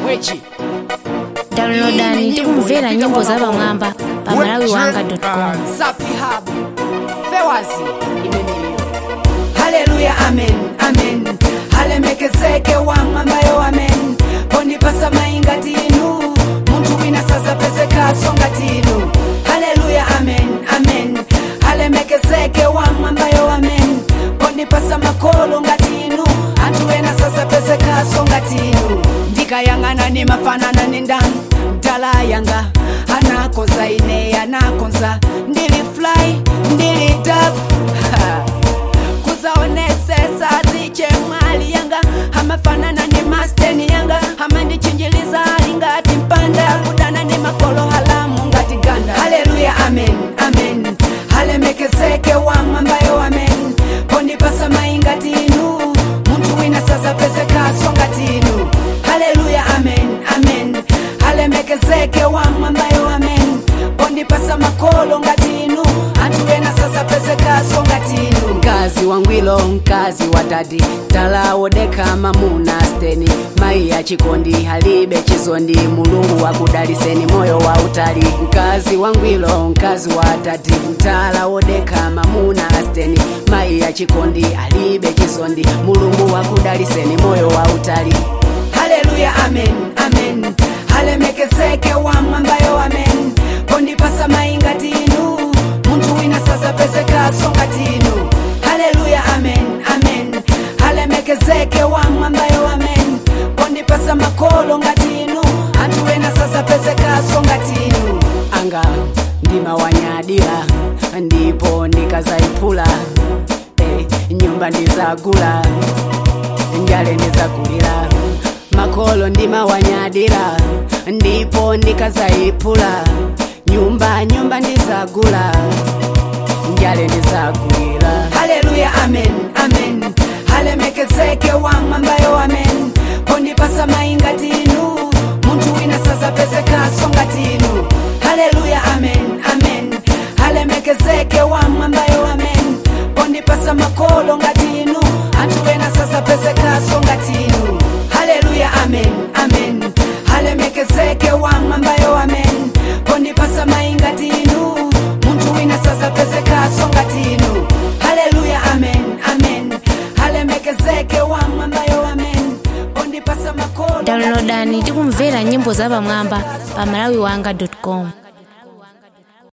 bweki downloadani tikumvera nyimbo za pamwamba pa malawiwanga.com safi habu fewazi imeneyo haleluya amen amen halemekezeke wamwambayo amen pondipasa maingati inu muntu wina sasa pesekaso ngati inu haleluya amen amen halemekezeke wamwambayo amen pondipasa makolo ngati inu anthu ena sasa pesekaso ngati inu ndikayang'ana ni mafanana ni ndani mtala yanga anakonza ine anakonza ndili fly ndili dab kuzaonesesa ziche mwali yanga amafanana ni masteni yanga amandichinjiliza alingati mpanda kudana ni makolo halamu ngati ganda haleluya amen amen halemekezeke wamwambayo amen pondipasa maingati inu muntu wina sasa pesekaso ngati inu haleluya amen amen halemekezeke wamwambayo amen pondipasa makolo ngati inu anthu ena sasa pesekaso ngati inu mkazi wangwilo mkazi wa dadi talawodeka mamuna steni mayi ya chikondi halibe chizondi mulungu wakudaliseni moyo wa utali mkazi wangwilo mkazi wa dadi talawodeka mamuna steni mayi ya chikondi halibe chizondi mulungu wakudaliseni moyo wa utali haleluya amen amen halemekezeke wamwambayo amen pondipasa maingati inu muntu wina sasa pesekaso ngati inu haleluya amen amen halemekezeke wamwambayo amen pondipasa makolo ngati inu anthu ena sasa pesekaso ngati inu anga ndimawanyadira ndipo ndikazayiphula eh, nyumba ndizagula njale ndizagulira makolo ndimawanyadira ndipo ndikazayiphula nyumba nyumba ndizagula njale ndizagulira haleluya amen amen halemekezeke wamwambayo amen pondipasa maingati inu muntu wina sasa pesekaso ngati inu haleluya amen amen halemekezeke wamwambayo amen pondipasa makolo ngati inu anthu ena sasa pesekaso ngati inu haleluya amen amen halemekezeke wamwambayo amen pondipasa maingati inu muntu wina sasa pesekaso ngati inu haleluya amen amen halemekezeke wamwambayo amen pondipasa makolo ngati inu. downloadani tikumvera nyimbo za pamwamba pa malawiwanga.com